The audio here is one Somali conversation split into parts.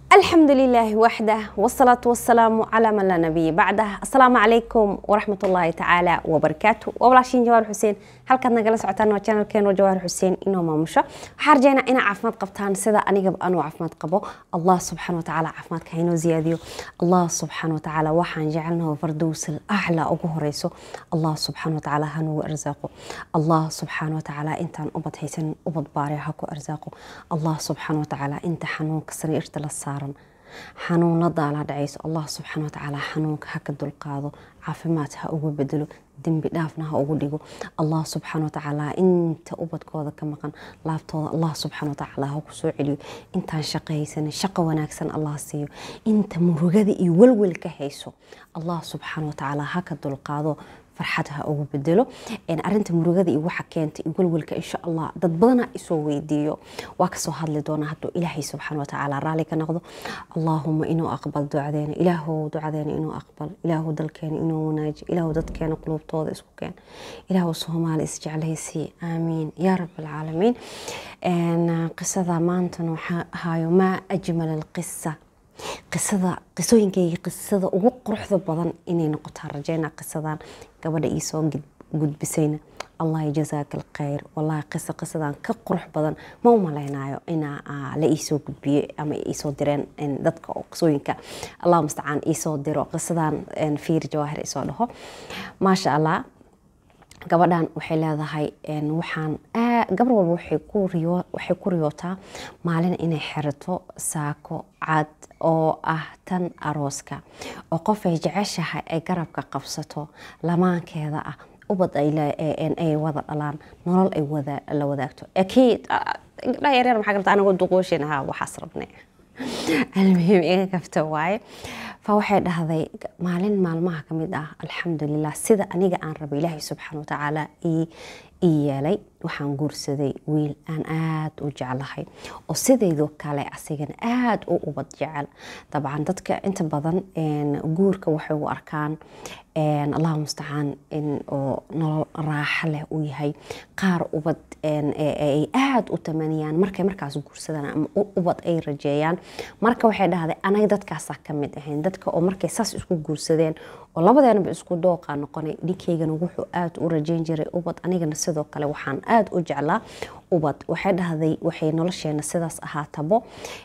الحمد لله وحده والصلاة والسلام على من لا نبي بعده السلام عليكم ورحمة الله تعالى وبركاته وبلاشين جوار حسين halkaad nagala socotaan waa channelkeena jawaar xuseen inoo maamusho waxaa rajeynaa inaa caafimaad qabtaan sida anigaba anuu caafimaad qabo allah subxaana watacaala caafimaadka haynoo ziyaadiyo allah subxaana watacaala waxaan jecelnaho fardowsal aclaa ugu horeyso allah subxaana watacaala hanugu arsaaqo allah subxaana watacaala intaan ubad haysan ubad baare ha ku arsaaqo allah subxaana watacaala inta xanuunka sariirta la saaran xanuunada la dhacayso allah subxaana watacaala xanuunka ha ka dulqaado caafimaad ha ugu bedelo dembi dhaafna ha ugu dhigo allah subxaana watacaala inta ubadkooda ka maqan laabtooda allah subxaana watacaala ha ku soo celiyo intaan shaqahaysanin shaqo wanaagsan allah siiyo inta murugada iyo welwel ka hayso allah subxaana watacaala ha ka dulqaado farxad ha ugu bedelo arinta murugada iyo waxa keenta iyo welwelka insha allah dad badana isoo weydiiyo waa kasoo hadli doona hadduu ilaahay subxaana watacaala raalli ka noqdo allaahuma inuu aqbal ducadeena ilaahow ducadeena inuu aqbal ilaahow dalkeena inuu wanaaji ilaahow dadkeena quluubtooda isku keen ilaahow soomaali isjeclaysi aamiin yaa rab alcaalamiin qisada maantana waxaa ahaayo maa ajmal alqisa qisada qisooyinkayga qisada ugu quruxda badan inay noqotaan rajeyna qisadan gabadha iisoo gudbisayna allah jazaaka alkhayr wallahi qisa qisadan ka qurux badan ma u malaynayo inaa la iisoo gudbiyo ama iisoo direen dadka oo qisooyinka allah mustacaan iisoo diro qisadan fiir jawaahir isoo dhaho maasha allah gabadhan waxay leedahay waxaan gabar walba waxay ku riyootaa maalin inay xirato saako cad oo ah tan arooska oo qof ay jeceshahay ay garabka qabsato lamaankeeda ah ubad ay wada dhalaan nolol ay la wadaagto akiid gabdhaha yaryar maxaa garta anagoo duqooshin ahaa waxaas rabne almuhiim iga kafta waaye fa waxay dhahday maalin maalmaha ka mid ah alxamdulilah sida aniga aan raba ilaahay subxaana watacaala ii yeelay waxaan guursaday wiil aan aada u jeclahay oo sidaydoo kale asigana aada u ubad jecel dabcan dadka inta badan guurka waxay u arkaan allahu mustacaan oo nolol raaxo leh uu yahay qaar ubad ay aada u tamaniyaan markay markaas guursadaan ama ubad ay rajeeyaan marka waxay dhahday anaga dadkaasaa ka mid ahayn dadka oo markay saas isku guursadeen oo labadeenaba isku dooqa noqonay ninkaygana wuxuu aada u rajeyn jiray ubad anigana sidoo kale waxaan aada u jeclaa ubad waxay dhahday waxay nolosheena sidaas ahaatabo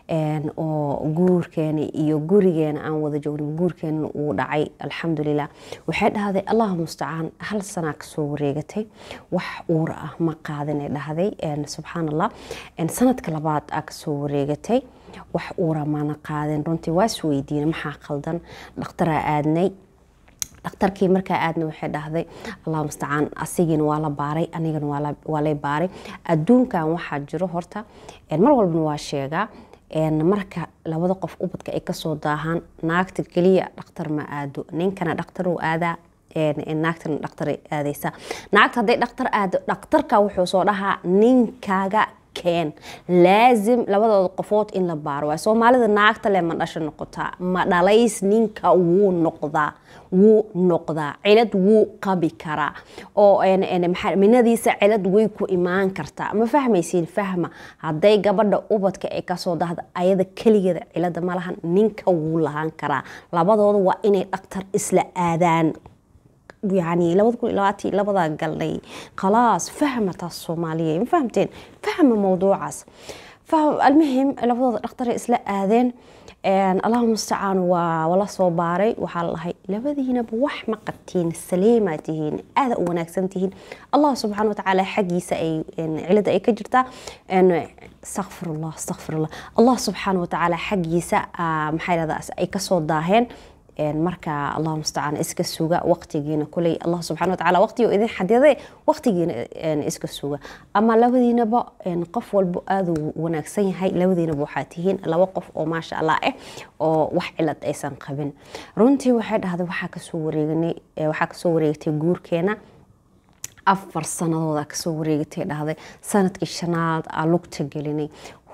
oo guurkeena iyo gurigeena aan wada joognin guurkeena uu dhacay alxamdulilah waxay dhahday allahu mustacaan hal sanaa kasoo wareegatay wax uura ah ma qaadinay dhahday subxaan allah sanadka labaad aa kasoo wareegatay wax uura maana qaadin runtii waa is weydiina maxaa qaldan dhakhtaraa aadnay dhakhtarkii markaa aadna waxay dhahday allah mustacaan asigiina waa la baaray anigana waa lay baaray adduunkan waxaa jiro horta mar walbana waa sheegaa marka labada qof ubadka ay kasoo daahaan naagta keliya dhakhtar ma aado ninkana dhakhtaruu aadaa naagtana dhakhtaray aadaysaa naagta hadday dhakhtar aado dhakhtarka wuxuu soo dhahaa ninkaaga keen laazim labadooda qofood in la baaro waay soomaalida naagta le ma dhasho noqotaa ma dhalays ninka wuu noqdaa wuu noqdaa cilad wuu qabi karaa oo minadiisa cilad way ku imaan kartaa ma fahmaysiin fahma hadday gabadha ubadka ay kasoo dahda ayada keligeeda cilada ma lahan ninka wuu lahaan karaa labadooda waa inay dhaktar isla aadaan يعني لابد كل لواتي لابد قال خلاص فهمت الصومالية ما فهمتين فهم موضوع عس فالمهم لابد اختار اسلا اذن اللهم المستعان ولا soo baaray waxaa lahay labadiinaba wax ma qabtiin saliima tihiin aada u wanaagsan tihiin allah subxaana watacaala xaggiisa ay cilada ay ka jirtaa astaqfirullah astaqfirullah allah subxaana watacaala xaggiisa maxaa yidhahdaa ay kasoo daaheen marka allah mustacaan iska suga waqtigiina kuley allah subxana watacaala waqtigo idin xadiday waqtigiina iska suga ama labadiinaba qof walba aada u wanaagsan yahay labadiinaba waxaa tihiin laba qof oo maasha allah ah oo wax cilad aysan qabin runtii waxay dhahday waxaa kasoo wareegnay waxaa kasoo wareegtay guurkeena afar sanadooda kasoo wareegatay dhahday sanadkii shanaad aa lugta gelinay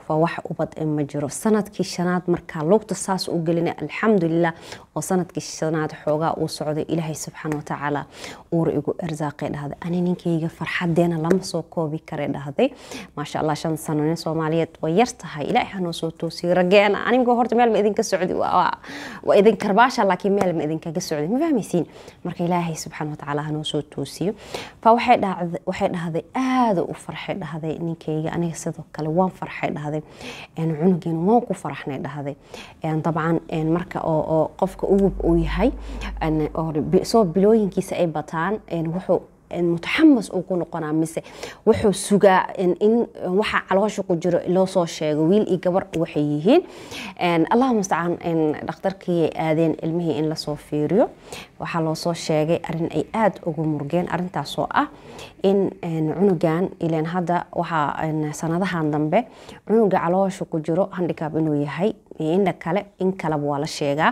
waa wax ubad ma jiro sanadkii shanaad markaa lugta saas u gelina alxamdulilah oo sanadkii shanaad xoogaa uu socday ilaahay subxaana watacaala uur igu arsaaqay dhahday ani ninkayga farxadeena lama soo koobi kare dhahday maasha allah shan sano nin soomaaliyeed way yar tahay ilaahay hanoo soo toosiyo rageena anigoo horta meel ma idinka socdi waa idin karbaasha laakiin meel ma idinkaga socdi ma fahmaysiin marka ilaahay subxaana watacaala hanoo soo toosiyo fa waxay dhahday aada u farxay dhahday ninkayga aniga sidoo kale waan farxay dhahday cunugeena waan ku faraxnay dhahday dabcan marka oo qofka ugub uu yahay soo bilooyinkiisa ay bataan wuxuu mutaxamas uu ku noqonaa mise wuxuu sugaa in waxa caloosha ku jiro loo soo sheego wiil iyo gabar waxay yihiin allah mustacaan dhakhtarkii aadeen ilmihii in lasoo fiiriyo waxaa loo soo sheegay arin ay aada ugu murgeen arintaasoo ah in cunugan ilan hadda waxaa sanadahan dambe cunuga caloosha ku jiro handikaab inuu yahay iyo indha kale in kaleba waa la sheegaa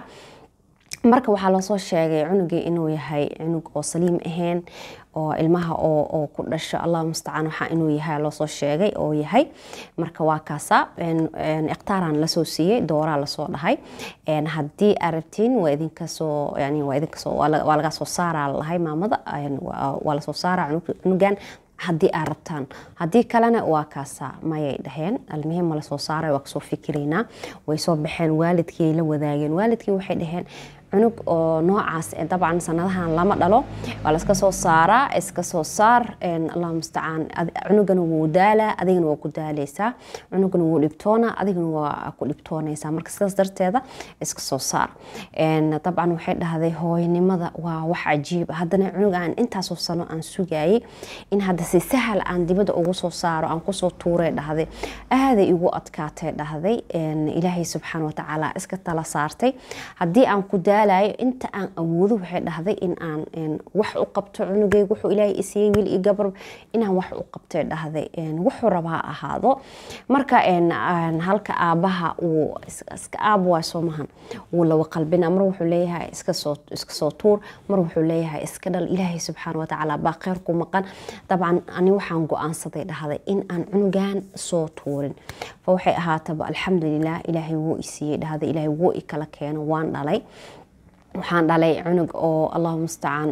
marka waxaa loosoo sheegay cunugii inuu yahay cunug oo saliim ahayn oo ilmaha oo ku dhasho allah mustacaan waxaa inuu yahay loosoo sheegay oo yahay marka waa kaasa ikhtaaraan lasoo siiyey dooraa lasoo dhahay haddii arabtiin waa idinkasoo yani waa idinkasoo waa laga soo saaraa lahay maamada waa lasoo saaraa cunugan haddii aad rabtaan haddii kalena waa kaasa mayay dhaheen almuhim ma lasoo saaray waa kasoo fikiraynaa way soo baxeen waalidkii la wadaageen waalidkii waxay dhaheen cunug oo noocaas dabcan sanadahan lama dhalo waa laska soo saaraa iska soo saar allah mustacaan cunugana wuu daalaa adigana waa ku daaleysaa cunugana wuu dhibtoona adigana waa ku dhibtoonaysaa marka sidaas darteeda iska soo saar dabcan waxay dhahday hooynimada waa wax cajiib haddana cunug aan intaasoo sano aan sugayay in hadda si sahal aan dibadda ugu soo saaro aan kusoo tuuray dhahday aaday igu adkaatay dhahday ilaahay subxaana watacaala iska tala saartay haddii aan ku daalayo inta aan awoodo waxay dhahday in aan wax u qabto cunugeyga wuxuu ilaahay isiiyey wiil iyo gabar inaan wax u qabtay dhahday wuxuu rabaa ahaado marka halka aabaha uu iska aab waa soo mahan wuu lawa qalbina mar wuxuu leeyahay iska soo tuur mar wuxuu leeyahay iska dhal ilaahay subxaana watacaala baa kheyr ku maqan dabcan ani waxaan go-aansaday dhahday in aan cunugan soo tuurin fa waxay ahaataba alxamdulilah ilaahay wuu isiiyey dhahday ilaahay wuu i kala keeno waan dhalay waxaan dhalay cunug oo allahu mustacaan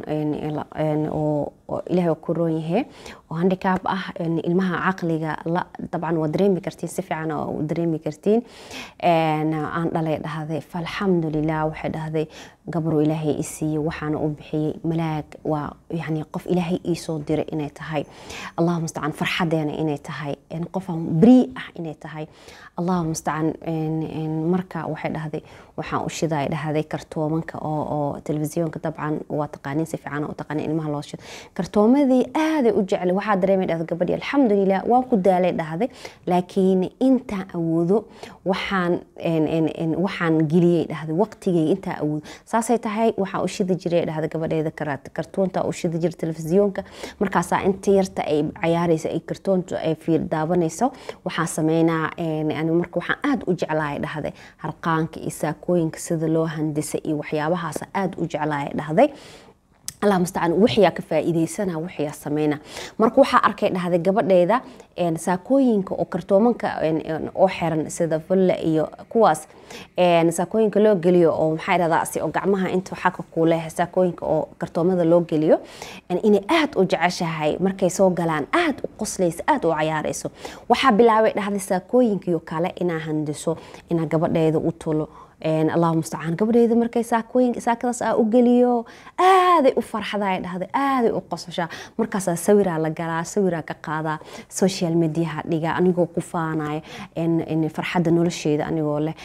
oo ilahay ku roon yahe oo handikaab ah ilmaha caqliga dabcan waa dareemi kartiin si fiican oo dareemi kartiin aan dhalay dhahday falxamdulilah waxay dhahday gabaruu ilaahay i siiyey waxaana u bixiyey malaag waa yani qof ilaahay iisoo diray inay tahay allahu mustacaan farxadeena inay tahay qofaan brii ah inay tahay allahu mustacaan marka waxay dhahday waxaan u shiday dhahday kartoomanka oo telefisyoonka dabcan waa taqaaniin si fiican u taqaaniin ilmaha loo shido kartoomadii aaday u jeclay waxaa dareemay dhahday gabadhii alxamdulilah waan ku daalay dhahday laakiin intaan awoodo waxaan waxaan geliyey dhahday waqtigay intaa awoodo saasay tahay waxaa u shidi jiray dhahday gabadheeda kartoonta u shidi jiray telefisyoonka markaasaa inta yarta ay cayaaraysa ay kartoonta ay fiir daabanayso waxaa sameynaa marka waxaan aada u jeclahay dhahday harqaanka iyo saakooyinka sida loo handisa iyo waxyaabahaas aada u jeclahay dhahday allah mustacaan wixiyaa ka faa'iidaysana wixiyaa sameyna marka waxaa arkay dhahday gabadheeda saakooyinka oo kartoomanka oo xiran sida fulla iyo kuwaas saakooyinka loo geliyo oo maxaa dhahdaa si oo gacmaha inta xaka kuuleh saakooyinka oo kartoomada loo geliyo inay aada u jeceshahay markay soo galaan aada u qoslayso aada u cayaarayso waxaa bilaabay dhahday saakooyinkiyo kale inaa handiso inaa gabadheeda u tulo allahu mustacaan gabadheeda markay saakooyin saakadaas aa u geliyo aaday u farxaday dhahday aaday u qososhaa markaasaa sawiraa la galaa sawiraa ka qaadaa social mediaha dhiga anigoo ku faanaya farxadda nolosheeda anigoo leh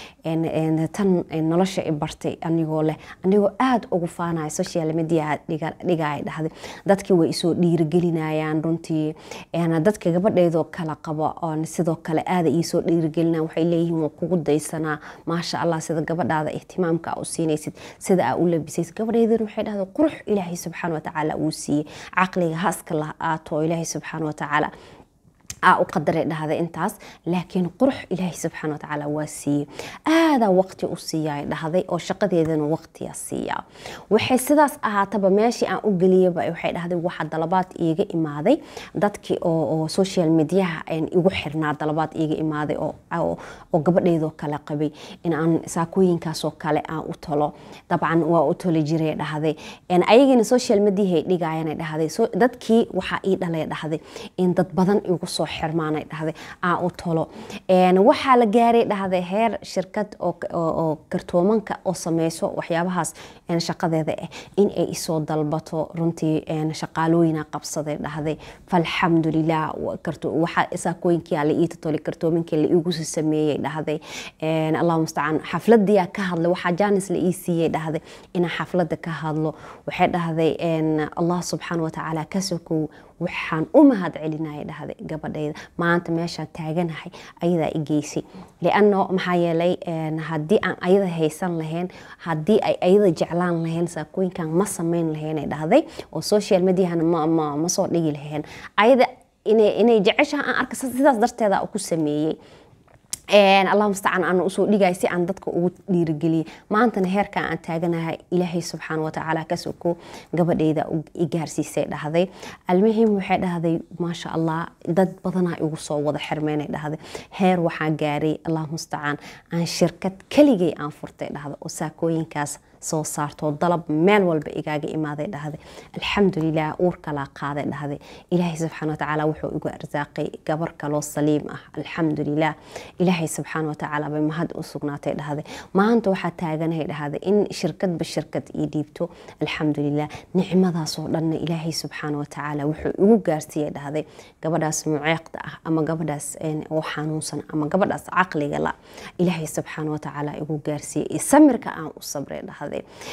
tan nolosha i bartay anigoo leh anigoo aada ugu faanaya social mediaha dhigaya dhahday dadkii way isoo dhiirigelinayaan runtii dadka gabadheedoo kala qabo sidoo kale aada iisoo dhiirigelinaya waxay leeyihiin waa kugu daysanaa maasha allah sida gabadhaada ihtimaamka u siinaysid sida aa u labisaysid gabadheedana waxay dhahday qurux ilaahay subxaana watacaala uu siiyey caqliga haaska la aato ilaahay subxaana watacaala aa u qadaray dhahday intaas laakiin qurux ilaahay subxaana watacaala waa siiyey aadaa waqti u siiyaa dhahday oo shaqadeedana waqtiyaa siiyaa waxay sidaas ahaataba meeshii aan u geliyaba waxay dhahday waxa dalabaad iiga imaaday dadkii oo social mediaha igu xirnaa dalabaad iiga imaaday oo gabadheydoo kale qabay in aan saakooyinkaasoo kale aan u tolo dabcan waa u toli jiray dhahday ayagina social mediahay dhigayan dhahday dadkii waxaa ii dhalay dhahday in dad badan igu soo xirmaanay dhahday aan u tolo waxaa la gaaray dhahday heer shirkad oo kartoomanka oo sameyso waxyaabahaas shaqadeeda ah in ay isoo dalbato runtii shaqaalooyina qabsaday dhahday falxamdulilah waxa saakooyinkia la iitatoli kartoominkii la iigusi sameeyey dhahday allahu mustacaan xafladiyaa ka hadlay waxaa jaanis la ii siiyey dhahday inaan xaflada ka hadlo waxay dhahday allah subxaana watacaala ka sokow waxaan u mahad celinaya dhahday gabadhayda maanta meeshaan taaganahay ayadaa i geysay liano maxaa yeelay haddii aan ayada haysan lahayn haddii ay ayada jeclaan lahayn saakooyinkan ma sameyn lahaynay dhahday oo social mediahana ma soo dhigi lahayn ayada inay jeceshaha aan arka sidaas darteeda ku sameeyey allah mustacaan aan usoo dhigay si aan dadka ugu dhiirigeliyay maantana heerkan aan taaganahay ilaahay subxaana watacaala ka soko gabadheyda i gaarsiisay dhahday almuhim waxay dhahday maasha allah dad badanaa igu soo wada xirmeynay dhahday heer waxaa gaaray allah mustacaan aan shirkad keligay aan furtay dhahda oo saakooyinkaas soo saarto dalab meel walba igaaga imaaday dhahday alxamdulilah uur kalaa qaaday dhahday ilaahay subxaana watacaala wuxuu igu arsaaqay gabar kaloo saliim ah alxamdulilah ilaahay subxaana watacaala bay mahad u sugnaatay dhahday maanta waxaa taaganahay dhahday in shirkadba shirkad ii dhiibto alxamdulilah nicmadaasoo dhanna ilaahay subxaana watacaala wuxuu igu gaarsiiyey dhahday gabadhaas muceeqda ah ama gabadhaas oo xanuunsan ama gabadhaas caqliga la ilaahay subxaana watacaala igu gaarsiiyey samirka aan u sabray dhahday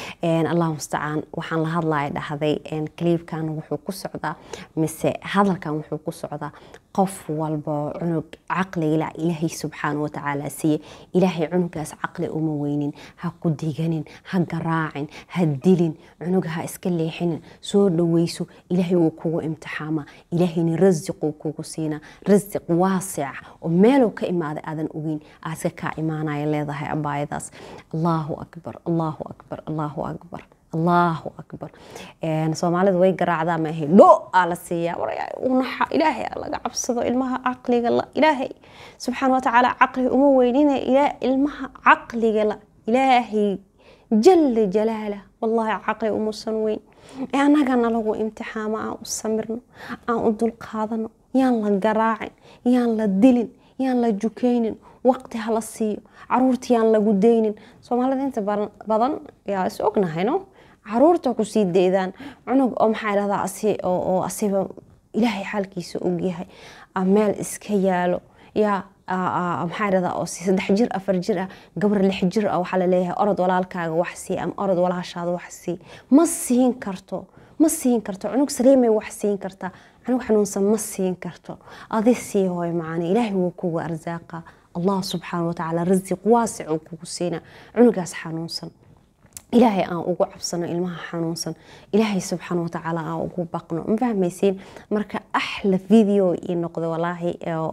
allah mustacaan waxaan la hadlaya dhahday kaliibkan wuxuu ku socdaa mise hadalkan wuxuu ku socdaa qof walba cunug caqligala ilaahay subxaana watacaala siiye ilaahay cunugaas caqli uma weynin ha ku diganin ha garaacin ha dilin cunuga ha iska leexinin soo dhaweyso ilaahay wuu kugu imtixaama ilaahayna rasiquu kugu siina rasiq waasic oo meeluu ka imaaday aadan ogeyn aadka kaa imaanaya leedahay abaayadaas allahu akbar allahu akbar allahu akbar allahu akbar soomaalidu way garaacdaa maahe dho aa la siiyaa unaxa ilaahay laga cabsado ilmaha caqliga la ilaahay subxaana watacaala caqli uma weynina ilmaha caqliga la ilaahay jala jalaala wallahi caqli umusan weyn annagana lagu imtixaamo aan u samirno aan u dulqaadano yaan la garaacin yaan la dilin yaan la jukaynin waqti hala siiyo caruurta yaan lagu daynin soomaalida inta badan yaa is ognahayno caruurta kusii daydaan cunug oo maxaa dhahdaa oo asiba ilaahay xaalkiisa ogyahay meel iska yaalo yaa maxaa dhahdaa oo saddex jir afar jir ah gabar lix jir ah waxaa laleeyahay orod walaalkaaga wax sii ama orod walaashaada wax sii ma siin karto ma siin karto cunug saliimay wax siin kartaa cunug xanuunsan ma siin karto adi sii hooy macaana ilaahay wuu kugu arsaaqa allah subxaana watacaala rasiq waasic uu kugu siina cunugaas xanuunsan ilaahay aan ugu cabsano ilmaha xanuunsan ilaahay subxaana watacaala aan ugu baqno ma fahmaysiin marka axla video ii noqda walaahi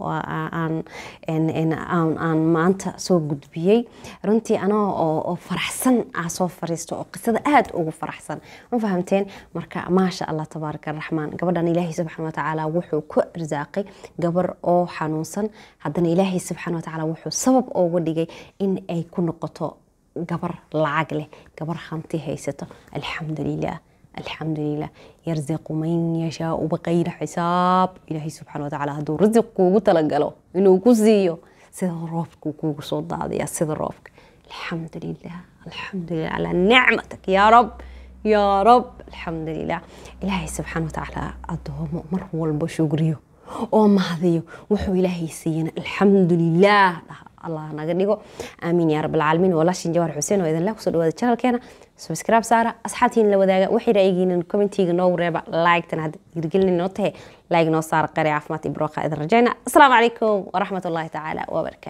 aan maanta soo gudbiyey runtii anoo oo faraxsan aa soo fariisto oo qisada aada ugu faraxsan ma fahamteen marka maasha allah tabaaraka araxmaan gabadhan ilaahay subxaana watacaala wuxuu ku arsaaqay gabar oo xanuunsan haddana ilaahay subxaana watacaala wuxuu sabab ooga dhigay in ay ku noqoto gabar lacag leh gabar hanti haysato alxamdulilah alxamdulilah yarziqu man yashaau baqayra xisaab ilaahay subxana watacaala hadduu rasiq kuugu talagalo inuu ku siiyo sida roobka kuugu soo daadaya sida roobka alxamdulilah alxamdulilah calaa nicmatak yaa rab yaa rab alxamdulilah ilaahay subxaana watacaala adoomo mar walba shugriyo oo mahadiyo wuxuu ilaahay siiyana alxamdulilah dhaha allah naga dhigo aamiin yaa rabbilcaalamiin walaashin jawaar xuseen oo idinla kusoo dhawaada channelkeena subscribe saara asxaabtiin la wadaaga waxay ra'yigiinin commentiga noogu reeba like-tan hadda hirgelin noo tahe like noo saara qari caafimaad iyo barooqa idin rajayna asalaamu calaykum waraxmat ullaahi tacaala wabarakatu